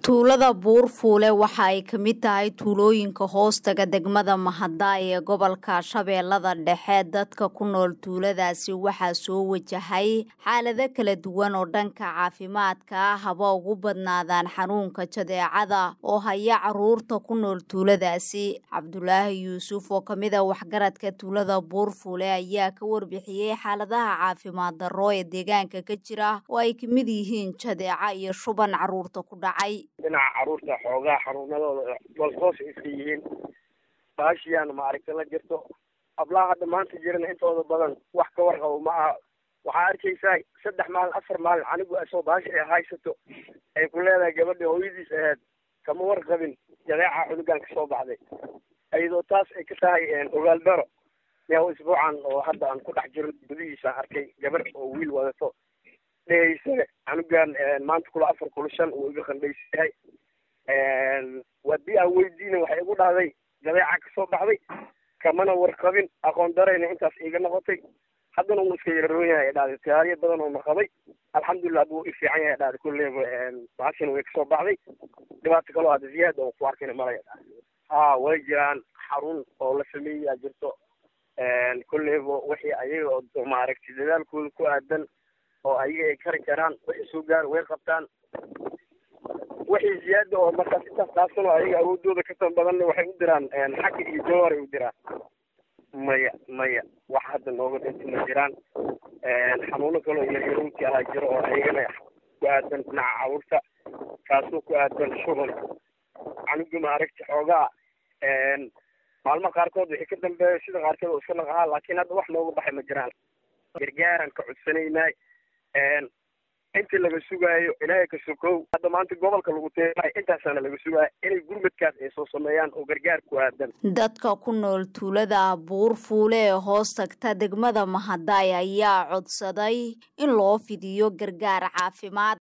tuulada buurfuule waxa ay ka mid tahay tuulooyinka hoostaga degmada mahadaayo ee gobolka shabeellada dhexe dadka ku nool tuuladaasi waxaa soo wajahay xaalado kala duwan oo dhanka caafimaadka ah haba ugu badnaadaan xanuunka jadeecada oo haya caruurta ku nool tuuladaasi cabdulaahi yuusuf oo kamid a waxgaradka tuulada buurfuule ayaa ka warbixiyey xaaladaha caafimaad darro ee deegaanka ka jira oo ay kamid yihiin jadeeca iyo shuban caruurta ku dhacay dhinaca caruurta xoogaa xanuunadooda golkoos iska yihiin baashiyaana maaragta la jirto hablaha hadda maanta jirana intooda badan wax ka warqabo ma aha waxaa arkaysaa saddex maalin afar maalin anigu asoo baashi ay haysato ay ku leedahay gabadha hooyadiis aheyd kama warqabin jadeeca cunugan ka soo baxday iyadoo taas ay ka tahay ogaal daro meew isbuucan oo hadda aan ku dhex jiro gudihiisa arkay gabadh oo wiil wadato dhehaysane canugan maanta kula afar kula shan uu iga qandhaysayahay wadii aan weydiina waxay igu dhahday jadeeca kasoo baxday kamana warqabin aqoon darayna intaas iiga noqotay haddana uu iska yararoon yahay dhahday tiyaariya badan oo naqabay alxamdulilah buu i fiican yahay dhahday kulleyba baashina way kasoo baxday dhibaato kaloo hadda ziyaad oo ku arkayna malaya ha way jiraan xarun oo la sameeyaa jirto kulleyba wixii ayaga oo maaragtay dadaalkooda ku aadan oo ayaga ay kari karaan wixii soo gaar way qabtaan wixii ziyaada oo markaas intaas dhaafsanoo ayaga awoodooda ka tan badanna waxay u diraan xagga iyo jawar ay u diraan maya maya wax hadda nooga dhinta ma jiraan xanuuno kaloo yaryarowti ahaa jiro oo ayagana ku aadan dhinaca caruurta kaasoo ku aadan shuban canuga maaragta xoogaa maalmo qaarkood wixii ka dambeeya sida qaarkeed oo iska naqahaa laakiin hadda wax nooga baxay ma jiraan gargaaran ka codsanaynay intii laga sugaayo ilaahay ka sokow hadda maanta gobolka lagu teeay intaasaana laga sugaayo inay gurmadkaas ay soo sameeyaan oo gargaar ku aadan dadka ku nool tuulada buurfuule ee hoos tagta degmada mahadaay ayaa codsaday in loo fidiyo gargaar caafimaad